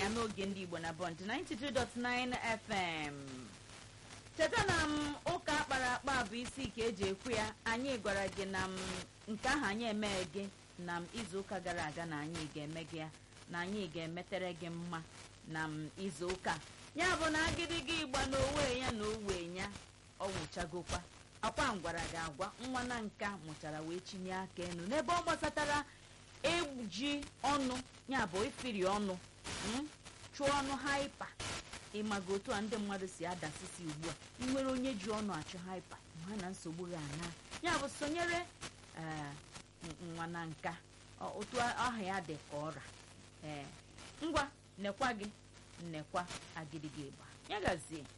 ya n'oge ndị igbo na bọnd 92.9 fm cheta na m ụka akpara akpa bụ isi ka eji ekwu ya anyị gwara gị na m nke ahụ anyị emee gị na m izu ụka gara aga na anyị ga-eme gị ya na anyị ga-emetere gị mma na m izu ụka ya bụ na agịdịgị ịgba n'owe ya na owe ya ọ nwụchagokwa akwa m gwara gị agwa nwa na nka mụchara wee chinye aka enu n'ebe ọ gbasatara eji ọnụ ya bụ ifiri ọnụ mm, chụọ ọnụ haipa ịmaga otu a ndị mmadụ si adasisi ugbu a ị nwere onye ji ọnụ achụ haipa ha na nsogbu gị ana ya bụ sonyere ee nwa na nka ọ- otu aha ya dị ka ọra ee ngwa nekwa gị nnekwa agịdịgị ịgba ya gazie